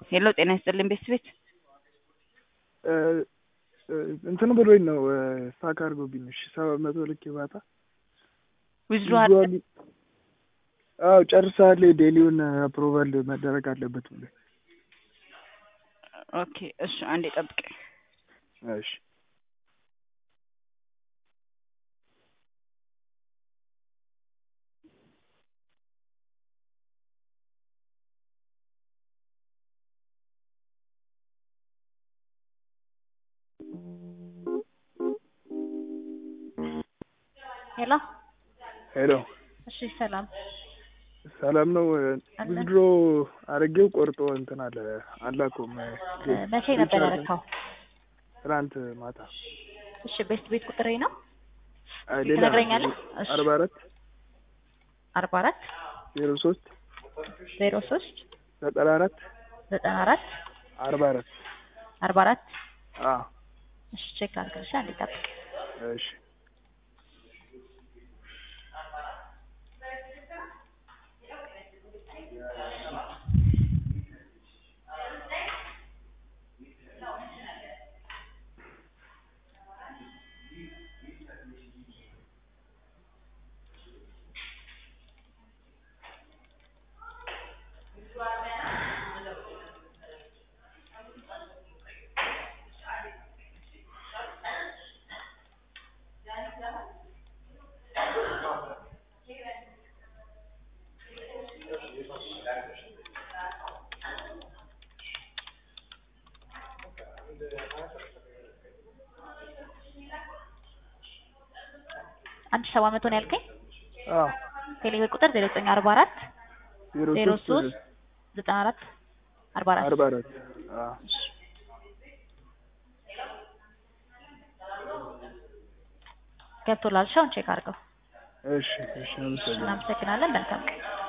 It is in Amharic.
ሄሎ ጤና ይስጥልኝ ቤት ቤት እንትን ብሎኝ ነው ስታክ አድርጎብኝ። እሺ ሰባት መቶ ልክ ባታ ዊዝድሮ አዎ ጨርሰሃል። ዴሊውን አፕሮቫል መደረግ አለበት ብሎ ኦኬ እሺ አንዴ ጠብቀኝ። እሺ ሄሎ ሄሎ እሺ፣ ሰላም ሰላም ነው። ዊዝድሮ አድርጌው ቆርጦ እንትን አለ አላኩም። መቼ ነበር ያረካው? ትናንት ማታ። እሺ፣ ቤስት ቤት ቁጥሬ ነው አይ ሌላ ትነግረኛለህ? እሺ፣ አርባ አራት አርባ አራት ዜሮ ሶስት ዜሮ ሶስት ዘጠና አራት ዘጠና አራት አርባ አራት አርባ አራት አዎ እሺ፣ ቼክ ላድርግልሽ። አንዴ ጠብቅ። እሺ አንድ ሺህ ሰባት መቶ ነው ያልከኝ? አዎ ቴሌብር ቁጥር ዜሮ ዘጠኝ አርባ አራት ዜሮ ዜሮ ሶስት ሶስት ዘጠና አራት አርባ አራት አርባ አራት አዎ ገብቶላል። ሻውን ቼክ አድርገው። እሺ እሺ አመሰግናለሁ። እናመሰግናለን። መልካም ቀን